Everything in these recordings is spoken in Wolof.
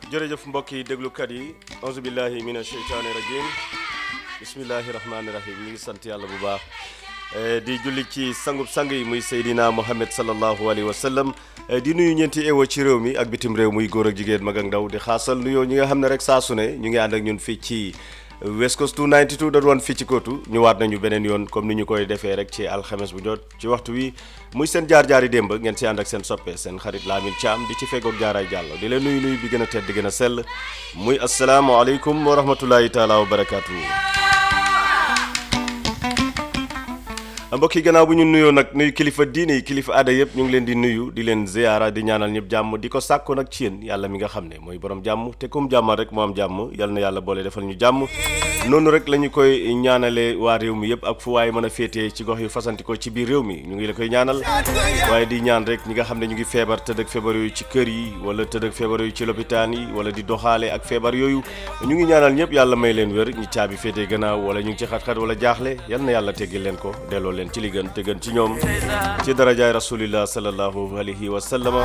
jërëjëf mbokk yi déglukat yi auzu billahi mina sheytaani rajim bismillahi rahmaani rahim ñu ngi sant yàlla bu baax di julli ci sangub sang yi muy Seydina Mohamed sallallahu alayhi wa sallam di nuyu ñeenti ewo ci réew mi ak bitim réew muy góor ak jigéen mag ak ndaw di xaasal nuyoo ñi nga xam ne rek saa su ne ñu ngi ànd ak ñun fii ci West Coast 292 da doon fii ci kootu ñu waat nañu beneen yoon comme ni ñu koy defee rek ci alxames bu jot ci waxtu wi muy seen jaar-jaari démb ngeen si ànd ak seen soppe seen xarit Lamine Thiam di ci feggoog jaaraay jàllo di leen nuyu nuyu bi gën a tedd di gën a sell muy asalaamaaleykum wa rahmatullahi taala wa barakaatu. mbokk yi gannaaw bu ñu nuyoo nag nuyu kilifa diine yi kilifa aada yëpp ñu ngi leen di nuyu di leen ziyaara di ñaanal ñëpp jàmm di ko sàkko nag ci yéen yàlla mi nga xam ne mooy borom jàmm te kum jàmmal rek moo am jàmm yal na yàlla boole defal ñu jàmm noonu rek la ñu koy ñaanale waa réew mi yëpp ak fu waaye mën a féetee ci gox yu fasanti ko ci biir réew mi ñu ngi la koy ñaanal waaye di ñaan rek ñi nga xam ne ñu ngi feebar tëdd ak feebar yooyu ci kër yi wala tëdd ak feebar yooyu ci lopitaan yi wala di doxaale ak feebar yooyu ñu ngi ñaanal ñëpp yàlla may leen wér ñi caabi féetee gannaaw wala ñu ngi ci xat-xat wala jaaxle yal na yàlla teggil leen ko delloo leen ci li gën te gën ci ñoom ci darajaay rasulillah sallallahu alayhi wa sallama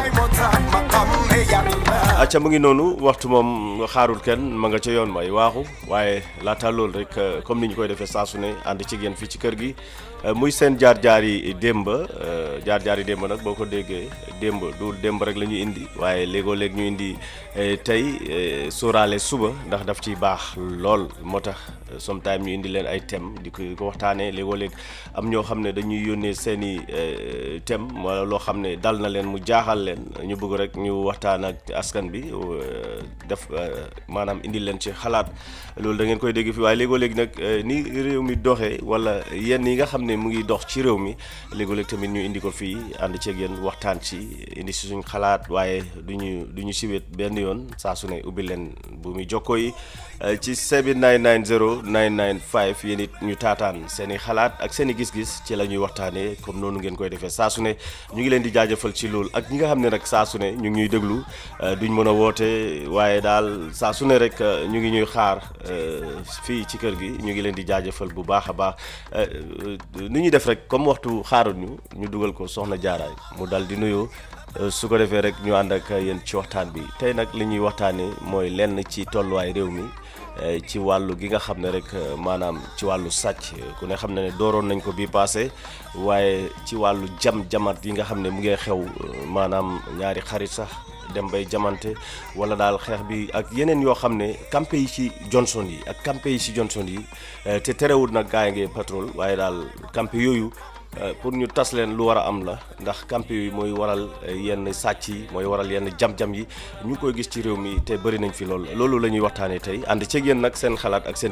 acca mu ngi noonu waxtu moom xaarul kenn ma nga ca yoon may waaxu waaye laata loolu rek comme ni ñu koy defee saa su ne ànd ci yéen fii ci kër gi muy seen jaar-jaar yi démb jaar-jaar yi démb nag boo ko déggee démb du démb rek la ñu indi waaye léegoo léeg ñu indi tey sóoraale suba ndax daf ciy baax lool moo tax sometime ñu indi leen ay thème di ko di ko waxtaanee léegoo léeg am ñoo xam ne dañuy yónnee seen i thème wala loo xam ne dal na leen mu jaaxal leen ñu bëgg rek ñu waxtaan ak askan bi def maanaam indi leen ci xalaat loolu da ngeen koy dégg fi waaye léegoo léeg nag ni réew mi doxee wala yenn yi nga xam ne mu ngi dox ci réew mi léegoo léeg tamit ñu indi ko fii ànd ceeg yéen waxtaan ci indi si suñ xalaat waaye du ñu du ñu siwet benn yoon saa su ne ubbi leen bu muy jokkoo yi ci 7990 995 yéen it ñu taataan seen i xalaat ak seen i gis-gis ci la ñuy waxtaanee comme noonu ngeen koy defee saa su ne ñu ngi leen di jaajëfal ci loolu ak ñi nga xam ne nag saa su ne ñu ngi ñuy déglu duñ mën a woote waaye daal saa su ne rek ñu ngi ñuy xaar fii ci kër gi ñu ngi leen di jaajëfal bu baax a baax ni ñuy def rek comme waxtu xaarul ñu ñu dugal ko soxna jaaraay mu dal di nuyoo su ko defee rek ñu ànd ak yéen ci waxtaan bi tey nag li ñuy waxtaanee mooy lenn ci tolluwaay réew mi ci wàllu gi nga xam ne rek maanaam ci wàllu sàcc ku ne xam ne ne dooroon nañ ko bii passé waaye ci wàllu jam jamat yi nga xam ne mu ngi xew maanaam ñaari xarit sax dem bay jamante wala daal xeex bi ak yeneen yoo xam ne campé yi ci Johnson yi ak campé yi ci Johnson yi te terewul nag gaa yi ngi patrol waaye daal campé yooyu pour ñu tas leen lu war a am la ndax campé yi mooy waral yenn sàcc yi mooy waral yenn jam-jam yi ñu koy gis ci réew mi te bëri nañ fi lool loolu la ñuy waxtaanee tey ànd ceeg yéen nag seen xalaat ak seen